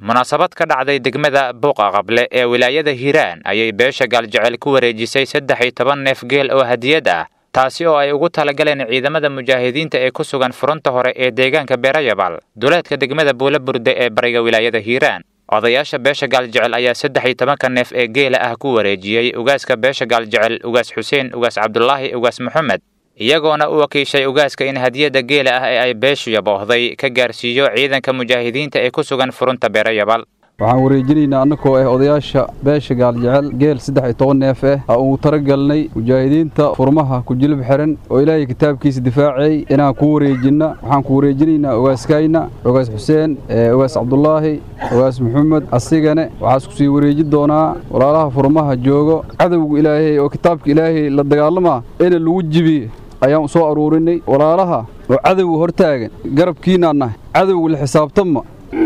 munaasabad ka dhacday degmada buuqa qable ee wilaayada hiiraan ayay beesha gaaljecel ku wareejisay saddex iyo toban neef geel oo hadiyad ah taasi oo ay ugu talagaleen ciidamada mujaahidiinta ee ku sugan furunta hore ee deegaanka beerayabal duleedka degmada buula burde ee bariga wilaayada hiiraan odayaasha beesha gaaljecel ayaa saddex iyo tobanka neef ee geela ah ku wareejiyey ugaaska beesha gaaljecel ugaas xuseen ugaas cabdulaahi ugaas moxamed iyagoona u wakiishay ugaaska in hadiyadda geela ah ee ay beeshu yaboohday ka gaarsiiyo ciidanka mujaahidiinta ee ku sugan furunta beerayabal waxaan wareejinaynaa annagoo ah odayaasha beesha gaaljecel geel saddex iyo toban neef ah aa ugu talagalnay mujaahidiinta furmaha ku jilib xiran oo ilaahay kitaabkiisa difaacay inaan ku wareejinna waxaan ku wareejinaynaa ogaaskayna ogaas xuseen ogaas cabdulaahi ogaas maxamed asigane waxaas ku sii wareeji doonaa walaalaha furmaha joogo cadowga ilaahay oo kitaabka ilaahay la dagaalamaa ina lagu jibiye ayaan soo aruurinay walaalaha oo cadowga hortaagan garabkiinaan nahay cadowga la xisaabtanma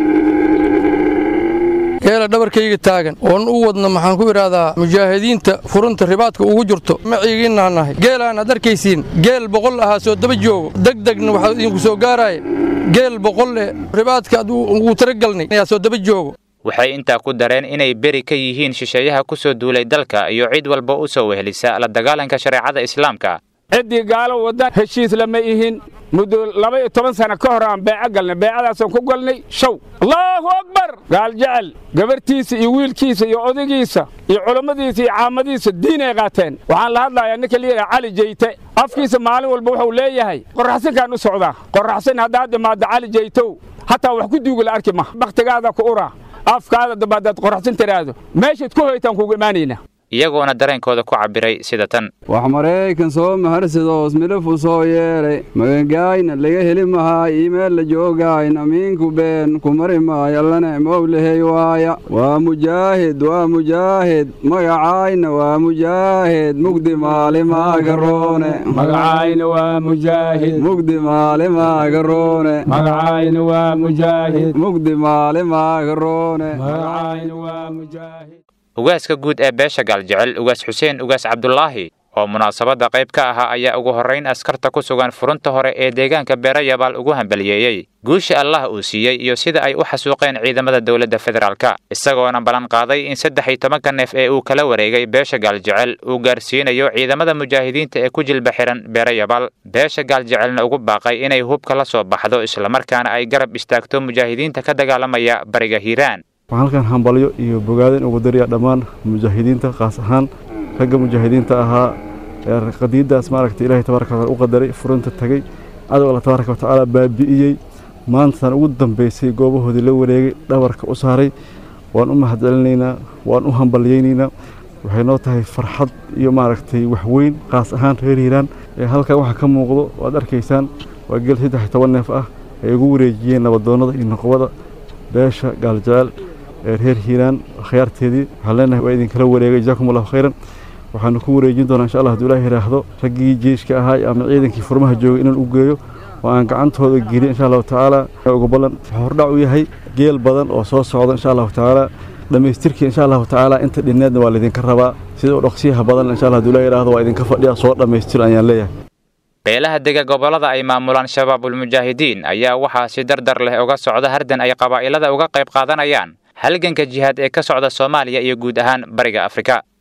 geela dhabarkayga taagan oon u wadno maxaan ku idhaahdaa mujaahidiinta furunta ribaadka ugu jirto maciigiinaa nahay geelaan aad arkaysiin geel boqol ahaa soo daba joogo degdegna waxaa idinku soo gaaraya geel boqol eh ribaadka ad ugu talagalnay ayaa soo daba joogo waxay intaa ku dareen inay beri ka yihiin shisheeyaha ku soo duulay dalka iyo cid walba u soo wehelisa la dagaalanka shareecada islaamka ciddii gaalo waddan heshiis lama ihin muddo laba iyo toban sano ka hor aan beeco galnay beecadaasaan ku galnay show allaahu akbar gaal jecel gabarhtiisa iyo wiilkiisa iyo odaygiisa iyo culammadiisa iyo caamadiisa diinay qaateen waxaan la hadlayaa ninka layidhaha cali jeyte afkiisa maalin walba wuxuu leeyahay qorraxsinkaan u socdaa qorraxsin haddaad imaaddo cali jeytow hataa wax ku duuga la arki maha bakhtigaada ku ura afkaada damba haddaad qorraxsin tiraahdo meeshaad ku hoytaan kuugu imaanaynaa iyagoona dareenkooda ku cabbiray sida tan wax maraykan soo maharsadoos midhafu soo yeedhay magangaayna laga heli mahaay iimeel la joogayn amiinku been ku mari maayo allane mowlahey waaya waa mujaahid waa mujaahid magacaayna waa mujaahid mugdi maalimagaroone magacayna waa mujaahid mugdi maalimagaroone magacayna waa mujaahid mugdi maalimagaroone magacayna waa mujaahid ugaaska guud ee beesha gaaljecel ugaas xuseen ugaas cabdulaahi oo munaasabadda qayb ka ahaa ayaa ugu horrayn askarta ku sugan furunta hore ee deegaanka beerayabaal ugu hambaliyeeyey guusha allah uu siiyey iyo sida ay u xasuuqeen ciidamada dowladda federaalka isagoona ballan qaaday in saddex iyo tobanka neef ee uu kala wareegay beesha gaaljecel uu gaarsiinayo ciidamada mujaahidiinta ee ku jilba xihan beerayabaal beesha gaaljecelna ugu baaqay inay hubka la soo baxdo islamarkaana ay garab istaagto mujaahidiinta ka dagaalamaya bariga hiiraan waxaan halkan hambalyo iyo bogaadin ugu dariya dhammaan mujaahidiinta kaas ahaan ragga mujaahidiinta ahaa ee qadiiddaas maaragtay ilaahay tabaaraka wataala u qadaray furunta tagay cadow alla tabaaraka watacaala baabi'iyey maantaan ugu dambaysay goobahoodii la wareegay dhabarka u saaray waan u mahadcelinaynaa waan u hambalyaynaynaa waxay noo tahay farxad iyo maaragtay waxweyn kaas ahaan reer hiiraan ee halkan waxaa ka muuqdo waad arkaysaan waa geel saddex iyo toban neef ah ay ugu wareejiyeen nabadoonnada iyo noqobada beesha gaaljecel ee reer hiiraan akhyaarteedii waxaan leenahay waa idinkala wareegay jazaakum allahu khayran waxaanu ku wareejin doonaa insha allah hadduu ilaah yidhaahdo raggii jeyshka ahaa ama ciidankii furmaha joogay inaan u geeyo oo aan gacantooda geliyo insha allahu tacaala ugu ballan wuxuu hordhac u yahay geel badan oo soo socda insha allahu tacaala dhammaystirkii insha allahu tacaala inta dhinneedna waa laydinka rabaa sida u dhaqsiyaha badan insha allah hadduu ilaah yidhaahdo waa idinka fadhiya soo dhammaystir ayaan leeyahay beelaha dega gobollada ay maamulaan shabaabulmujaahidiin ayaa waxaa si dardar leh uga socda hardan ay qabaa'ilada uga qayb qaadanayaan halganka jihaad ee ka socda soomaaliya iyo guud ahaan bariga afrika